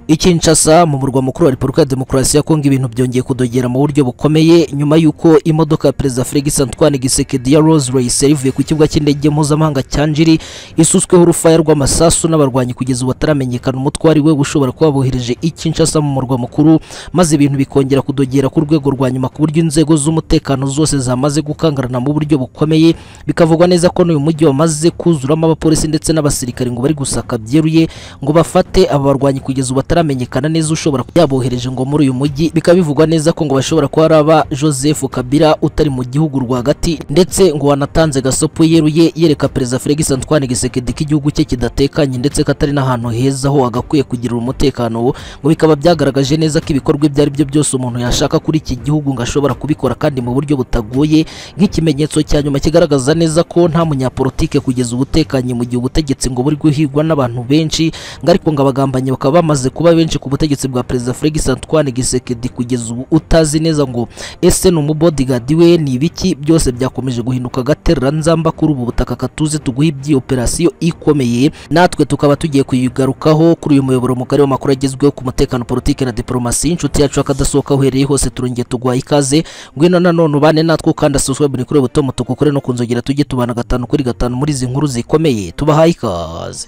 I Kinshasa mu murwa mukuru wa Repubulika ya Demokarasi ya Kongo ibintu byongeye kudogera mu buryo bukomeye nyuma y'uko imodoka ya Perezida Felix Antoine Gisekedi ya Rolls Royce yarivuye ku kibuga cy'indege mpuzamahanga cya Njiri isutsweho urufaya rw'amasasu n'abarwanyi kugeza ubu bataramenyekana umutwari we ushobora kuba bohereje i Kinshasa mu murwa mukuru maze ibintu bikongera kudogera ku rwego rwa nyuma ku buryo inzego z'umutekano zose zamaze gukangarana mu buryo bukomeye bikavugwa neza ko n'uyu mujyi wamaze kuzuramo abapolisi ndetse n'abasirikare ngo bari gusaka byeruye ngo bafate aba barwanyi kugeza ubu bataramenyekana bitaramenyekana neza ushobora yabohereje ngo muri uyu mujyi bikaba bivugwa neza ko ngo bashobora kuba araba Joseph Kabila utari mu gihugu rwagati ndetse ngo wanatanze gasopo yeruye yereka Perezida Felix Antoine Gisekedi ko igihugu cye kidatekanye ndetse katari n'ahantu heza ho agakwiye kugirira umutekano wo ngo bikaba byagaragaje neza ko ibikorwa ibyo ari byo byose umuntu yashaka kuri iki gihugu ngo ashobora kubikora kandi mu buryo butagoye nk'ikimenyetso cya nyuma kigaragaza neza ko nta munyapolitike kugeza ubutekanye mu gihe ubutegetsi ngo buri guhigwa n'abantu benshi ngo ariko ngo abagambanyi bakaba bamaze kuba benshi ku butegetsi bwa Perezida Felix Antoine Gisekedi kugeza ubu utazi neza ngo ese ni umubodyguard we ni ibiki byose byakomeje guhinduka gaterera nzamba kuri ubu butaka katuze tuguha ibyi operasiyo ikomeye natwe tukaba tugiye kuyigarukaho kuri uyu muyoboro mugari w'amakuru agezweho ku mutekano politike na diplomasi inshuti yacu akadasohoka uhereye hose turongeye tuguha ikaze ngwino nanone ubane natwe ukanda subscribe ni kuri butomo tukukore no kunzogera tujye tubana gatanu kuri gatanu muri izi nkuru zikomeye tubahaye ikaze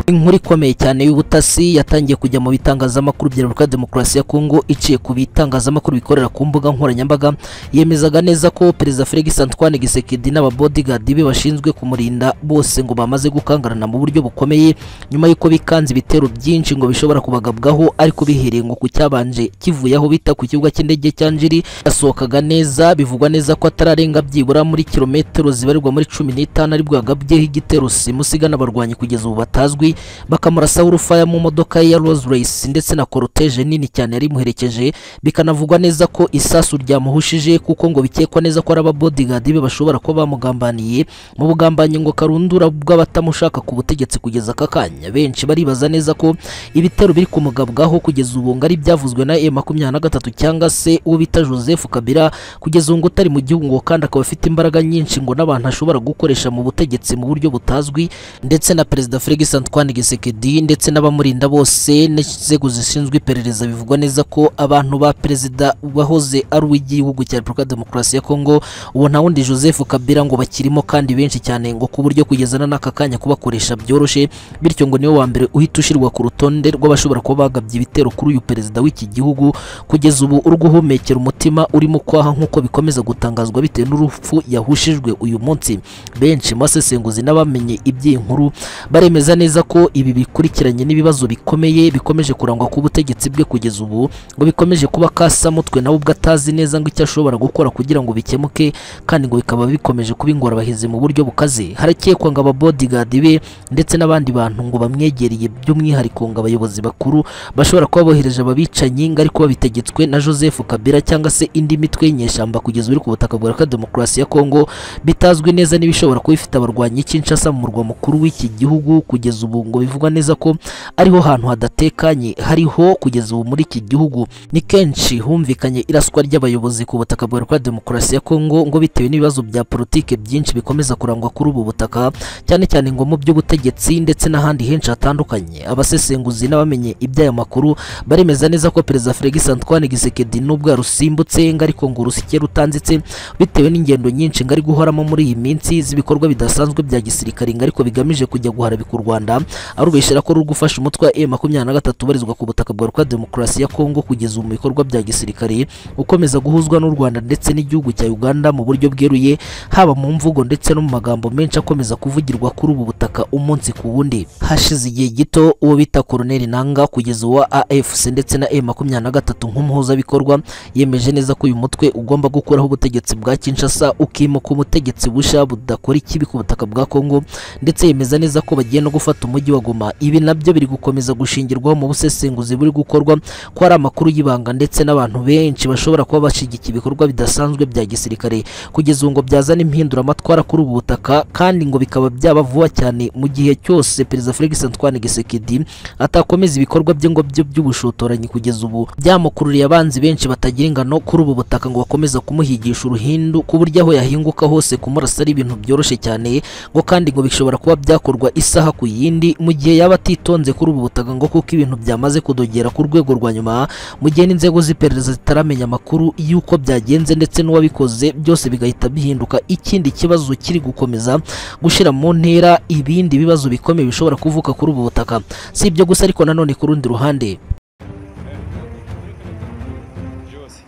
inkuru ikomeye cyane y'ubutasi yatangiye kujya mu bitangazamakuru bya Repubulika ya Demokarasi ya Kongo iciye ku bitangazamakuru bikorera ku mbuga nkoranyambaga yemezaga neza ko Perezida Felix Antoine Gisekedi n'ababodyguard be bashinzwe kumurinda bose ngo bamaze gukangarana mu buryo bukomeye nyuma y'uko bikanze ibitero byinshi ngo bishobora kubagabwaho ariko bihereye ngo ku cyabanje kivuye aho bita ku kibuga cy'indege cya Njiri yasohokaga neza bivugwa neza ko atararenga byibura muri kilometero zibarirwa muri cumi n'itanu aribwo yagabyeho igitero simusiga n'abarwanyi kugeza ubu batazwi bakamurasaho urufaya mu modoka ye ya Rolls Royce ndetse na koroteje nini cyane yari imuherekeje bikanavugwa neza ko isasu ryamuhushije kuko ngo bikekwa neza ko ari ababodyguard be bashobora kuba bamugambaniye mu bugambanyi ngo karundura bw'abatamushaka ku butegetsi kugeza aka kanya benshi baribaza neza ko ibitero biri kumugabwaho kugeza ubu ngo ari byavuzwe na M23 cyangwa se uwo bita Joseph Kabila kugeza ubu ngo utari mu gihugu ngo kandi akaba afite imbaraga nyinshi ngo n'abantu ashobora gukoresha mu butegetsi mu buryo butazwi ndetse na Perezida Felix Antoine Antoine Gisekedi ndetse n'abamurinda bose n'inzego zishinzwe iperereza bivugwa neza ko abantu ba perezida wahoze ari uw'igihugu cya Repubulika Demokarasi ya Kongo uwo nta wundi Joseph Kabila ngo bakirimo kandi benshi cyane ngo ku buryo kugezana n'aka kanya kubakoresha byoroshye bityo ngo niwe wa mbere uhita ushyirwa ku rutonde rw'abashobora kuba bagabye ibitero kuri uyu perezida w'iki gihugu kugeza ubu uri guhumekera umutima urimo kwaha nk'uko bikomeza gutangazwa bitewe n'urupfu yahushijwe uyu munsi benshi mu basesenguzi n'abamenye iby'iyi nkuru baremeza neza ko ko ibi bikurikiranye n'ibibazo bikomeye bikomeje kurangwa ku butegetsi bwe kugeza ubu ngo bikomeje kuba kasa mutwe nawe ubwo atazi neza ngo icyo ashobora gukora kugira ngo bikemuke kandi ngo bikaba bikomeje kuba ingorabahizi mu buryo bukaze harakekwa ngo ababodyguard be ndetse n'abandi bantu ngo bamwegereye by'umwihariko ngo abayobozi bakuru bashobora kuba bohereje ababicanyi ngo ariko babitegetswe na Joseph Kabila cyangwa se indi mitwe y'inyeshyamba kugeza uri ku butaka bwa Repubulika Demokarasi ya Kongo bitazwi neza n'ibishobora kuba bifite abarwanyi Kinshasa mu murwa mukuru w'iki gihugu kugeza ubu ngo bivugwa neza ko ariho hantu hadatekanye hariho kugeza ubu muri iki gihugu ni kenshi humvikanye iraswa ry'abayobozi ku butaka bwa Repubulika Demokarasi ya Kongo ngo bitewe n'ibibazo bya politike byinshi bikomeza kurangwa kuri ubu butaka cyane cyane ngo mu by'ubutegetsi ndetse n'ahandi henshi hatandukanye abasesenguzi n'abamenye iby'aya makuru baremeza neza ko Perezida Felix Antoine Gisekedi nubwo yarusimbutse ngo ariko ngo urusike rutanditse bitewe n'ingendo nyinshi ngo ari guhoramo muri iyi minsi z'ibikorwa bidasanzwe bya gisirikare ngo ariko bigamije kujya guharabika u Rwanda arubeshera ko ruri gufasha umutwe wa M23 ubarizwa ku butaka bwa Repubulika Demokarasi ya Kongo kugeza mu bikorwa bya gisirikare ukomeza guhuzwa n'u Rwanda ndetse n'igihugu cya Uganda mu buryo bweruye haba mu mvugo ndetse no mu magambo menshi akomeza kuvugirwa kuri ubu butaka umunsi ku wundi hashize igihe gito uwo bita Colonel Nanga kugeza wa AFC ndetse na M23 nk'umuhuzabikorwa yemeje neza ko uyu mutwe ugomba gukuraho ubutegetsi bwa Kinshasa ukimuka umutegetsi busha budakora ikibi ku butaka bwa Kongo ndetse yemeza neza ko bagiye no gufata umujyi wa Goma ibi nabyo biri gukomeza gushingirwaho mu busesenguzi buri gukorwa ko ari amakuru y'ibanga ndetse n'abantu benshi bashobora kuba bashigikiye ibikorwa bidasanzwe bya gisirikare kugeza ubu ngo byazana impinduramatwara kuri ubu butaka kandi ngo bikaba byaba vuba cyane mu gihe cyose Perezida Felix Antoine Gisekedi atakomeza ibikorwa bye ngo byo by'ubushotoranyi kugeza ubu byamukururiye abanzi benshi batagira ingano kuri ubu butaka ngo bakomeza kumuhigisha uruhindu ku buryo aho yahinguka hose kumurasa ari ibintu byoroshye cyane ngo kandi ngo bishobora kuba byakorwa isaha ku yindi ibi mu gihe yaba atitonze kuri ubu butaka ngo kuko ibintu byamaze kudogera ku rwego rwa nyuma mu gihe n'inzego z'iperereza zitaramenya amakuru y'uko byagenze ndetse n'uwabikoze byose bigahita bihinduka ikindi kibazo kiri gukomeza gushyira mu ntera ibindi bibazo bikomeye bishobora kuvuka kuri ubu butaka si ibyo gusa ariko nanone ku rundi ruhande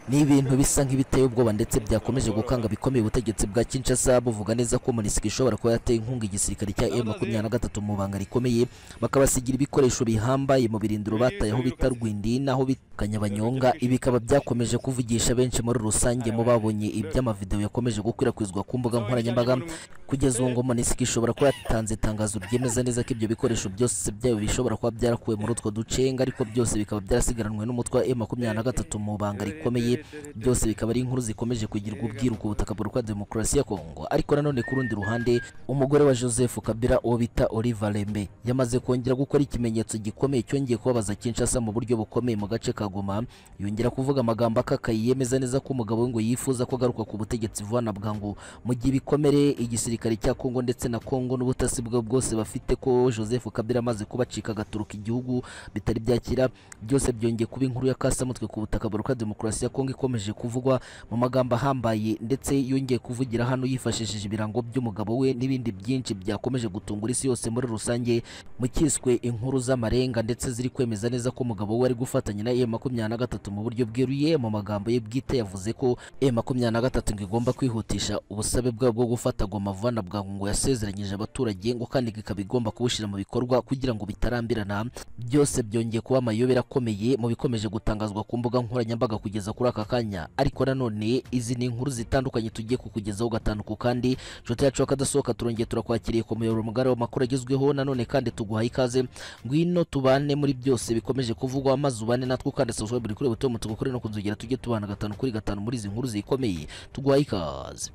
ni ibintu bisa nk'ibiteye ubwoba ndetse byakomeje gukanga bikomeye ubutegetsi bwa Kinshasa buvuga neza ko Monisika ishobora kuba yateye inkunga igisirikare cya M23 mu banga rikomeye bakabasigira ibikoresho bihambaye mu birindiro bataye aho bita Rwindi naho bita Kanyabanyonga ibi bikaba byakomeje kuvugisha benshi muri rusange mu babonye iby'amavideo yakomeje gukwirakwizwa ku mbuga nkoranyambaga kugeza ubu ngo Monisika ishobora kuba yatanze itangazo ryemeza neza ko ibyo bikoresho byose byayo bishobora kuba byarakuwe muri utwo ducenga ariko byose bikaba byarasigaranwe n'umutwe wa M23 mu banga rikomeye byose bikaba ari inkuru zikomeje kugirwa ubwiru ku butaka bwa demokarasi ya Kongo ariko nanone ku rundi ruhande umugore wa Joseph Kabila uwo bita Oliver Lembe yamaze kongera gukora ikimenyetso gikomeye cyongeye kubabaza Kinshasa mu buryo bukomeye mu gace ka Goma yongera kuvuga amagambo akakaye yemeza neza ko umugabo we ngo yifuza ko agaruka ku butegetsi vuba na bwangu mu gihe ibikomere igisirikare cya Kongo ndetse na Kongo n'ubutasi bwabo bwose bafite ko Joseph Kabila amaze kubacika agaturuka igihugu bitari byakira byose byongeye kuba inkuru ya kasamutwe ku butaka bwa demokarasi ya Kongo Kongo ikomeje kuvugwa mu magambo ahambaye ndetse yongeye kuvugira hano yifashishije ibirango by'umugabo we n'ibindi byinshi byakomeje gutungura isi yose muri rusange mu kiswe inkuru z'amarenga ndetse ziri kwemeza neza ko umugabo we ari gufatanya na M23 mu buryo bweruye mu magambo ye bwite yavuze ko M23 ngo igomba kwihutisha ubusabe bwabo bwo gufata Goma vuba na bwangu ngo yasezeranyije abaturage ngo kandi ikaba igomba kubushyira mu bikorwa kugira ngo bitarambirana byose byongeye kuba amayobera akomeye mu bikomeje gutangazwa ku mbuga nkoranyambaga kugeza kuri aka kanya ariko nanone izi ni inkuru zitandukanye tugiye kukugezaho gatanu ku kandi nshuti yacu akadasohoka turongeye turakwakiriye ku muyoboro mugari w'amakuru agezweho nanone kandi tuguhaye ikaze ngwino tubane muri byose bikomeje kuvugwa amaze ubane natwo kandi social buri kuri buto mutugo kuri no kunzogera tujye tubana gatanu kuri gatanu muri izi nkuru zikomeye tuguhaye ikaze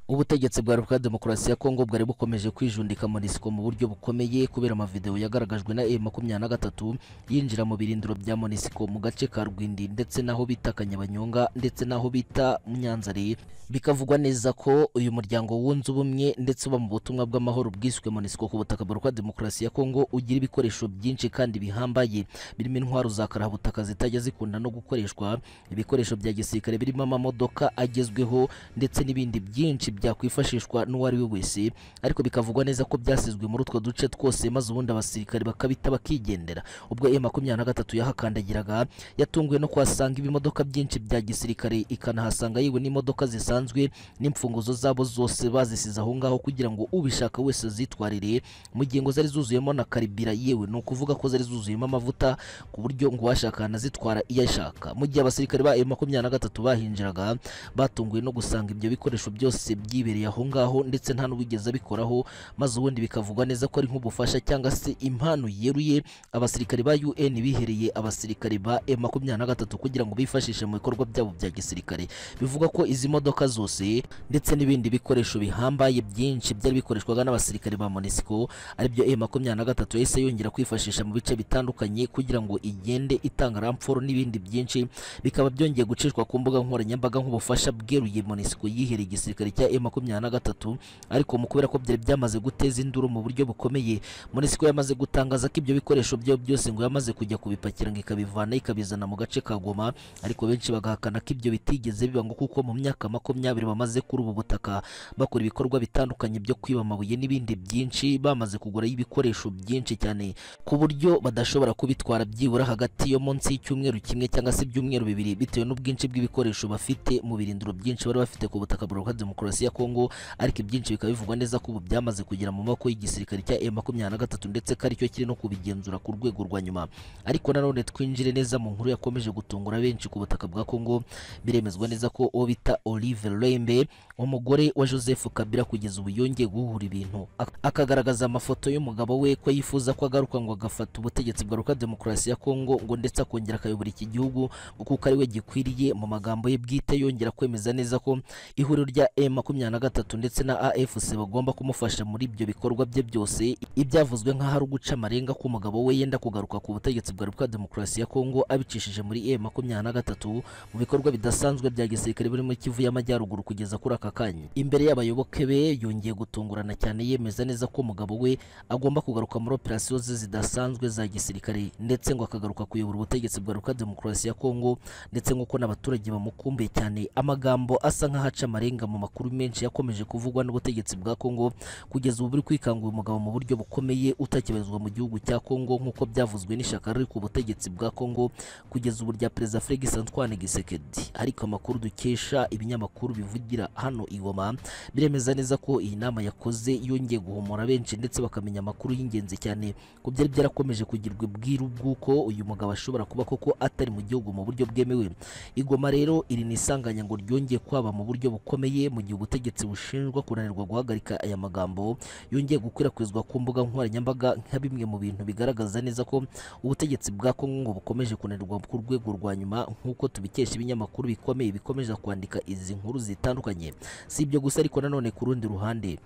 ubutegetsi bwa Repubulika Demokarasi ya Kongo bwari bukomeje kwijundika Monisco mu buryo bukomeye kubera amavideo yagaragajwe na M23 yinjira mu birindiro bya Monisco mu gace ka Rwindi ndetse naho bita Kanyabanyonga ndetse n'aho bita Munyanzari bikavugwa neza ko uyu muryango wunze ubumwe ndetse uba mu butumwa bw'amahoro bwiswe Monisco ku butaka bwa Demokarasi ya Kongo ugira ibikoresho byinshi kandi bihambaye birimo intwaro za karabutaka zitajya zikunda no gukoreshwa ibikoresho bya gisirikare birimo amamodoka agezweho ndetse n'ibindi byinshi byakwifashishwa n'uwari we wese ariko bikavugwa neza ko byasizwe muri utwo duce twose maze ubundi abasirikare bakabita bakigendera ubwo M23 yahakandagiraga yatunguwe no kuhasanga ibimo ibimodoka byinshi bya gisirikare ikanahasanga yewe n'imodoka zisanzwe n'imfunguzo zabo zose bazisize aho ngaho kugira ngo ubishaka wese zitwarire mu gihe ngo zari zuzuyemo na karibira yewe ni ukuvuga ko zari zuzuyemo amavuta ku buryo ngo uwashaka anazitwara iyo ashaka mu gihe abasirikare ba M23 bahinjiraga batunguwe no gusanga ibyo bikoresho byose byibereye aho ngaho ndetse nta n'uwigeze abikoraho maze ubundi bikavugwa neza ko ari nk'ubufasha cyangwa se impano yeruye abasirikare ba UN bihereye abasirikare ba M23 kugira ngo bifashisha mu bikorwa byabo bya gisirikare bivuga ko izi modoka zose ndetse n'ibindi bikoresho bihambaye byinshi byari bikoreshwaga n'abasirikare ba Monisco aribyo M23 yahise yongera kwifashisha mu bice bitandukanye kugira ngo igende itanga ramforo n'ibindi byinshi bikaba byongeye gucishwa ku mbuga nkoranyambaga nk'ubufasha bweruye Monisco yihereye igisirikare cya M23 ariko mu kubera ko byari byamaze guteza induru mu buryo bukomeye Monisco yamaze gutangaza ko ibyo bikoresho byo byose ngo yamaze kujya kubipakira ngo ikabivana ikabizana mu gace ka Goma ariko benshi bagahakana ko ibyo bitigeze biba ngo kuko mu myaka makumyabiri bamaze kuri ubu butaka bakora ibikorwa bitandukanye byo kwiba amabuye n'ibindi byinshi bamaze kugura ibikoresho byinshi cyane ku buryo badashobora kubitwara byibura hagati yo munsi y'icyumweru kimwe cyangwa se ibyumweru bibiri bitewe n'ubwinshi bw'ibikoresho bafite mu birindiro byinshi bari bafite ku butaka bwa demokarasi ya Kongo ariko ibyinshi bikaba bivugwa neza ko ubu byamaze kugera mu maboko y'igisirikare cya M23 ndetse ko aricyo kiri no kubigenzura ku rwego rwa nyuma ariko nanone twinjire neza mu nkuru yakomeje gutungura benshi ku butaka bwa Kongo biremezwa neza ko uwo bita Olive Lembe umugore wa Joseph Kabila kugeza ubu yongeye guhura ibintu akagaragaza amafoto y'umugabo we ko yifuza ko agaruka ngo agafata ubutegetsi bwa Republika Demokarasi ya Kongo ngo ndetse akongera akayobora iki gihugu kuko ari we gikwiriye mu magambo ye bwite yongera kwemeza neza ko ihuriro rya M23 ndetse na AFC bagomba kumufasha muri ibyo bikorwa bye byose ibyavuzwe nk'aho ari uguca amarenga ko umugabo we yenda kugaruka ku butegetsi bwa Republika Demokarasi ya Kongo abicishije muri M23 gatatu mu bikorwa bidasanzwe bya gisirikare biri muri Kivu y'Amajyaruguru kugeza kuri aka kanya imbere y'abayoboke be yongeye gutungurana cyane yemeza neza ko umugabo we agomba kugaruka muri operasiyo ze zidasanzwe za gisirikare ndetse ngo akagaruka kuyobora ubutegetsi bwa Repubulika Demokarasi ya Kongo ndetse nk'uko n'abaturage bamukumbuye cyane amagambo asa nk'ahaca amarenga mu makuru menshi yakomeje kuvugwa n'ubutegetsi bwa Kongo kugeza ubu buri kwikangura umugabo mu buryo bukomeye utakibarizwa mu gihugu cya Kongo nk'uko byavuzwe n'ishyaka riri ku butegetsi bwa Kongo kugeza ubu rya Perezida Felix Antoine Tshisekedi ariko amakuru dukesha ibinyamakuru bivugira hano i Goma biremeza neza ko iyi nama yakoze yongeye guhumura benshi ndetse bakamenya amakuru y'ingenzi cyane ko byari byarakomeje kugirwa ubwiru bw'uko uyu mugabo ashobora kuba koko atari mu gihugu mu buryo bwemewe igoma rero iri ni isanganya ngo ryongeye kwaba mu buryo bukomeye mu gihe ubutegetsi bushinjwa kunanirwa guhagarika aya magambo yongeye gukwirakwizwa ku mbuga nkoranyambaga nka bimwe mu bintu bigaragaza neza ko ubutegetsi bwa Kongo ngo bukomeje kunanirwa ku rwego rwa nyuma nk'uko tubikesha ibinyamakuru bikomeye bikomeje kwandika izi nkuru zitandukanye si ibyo gusa ariko nanone ku rundi ruhande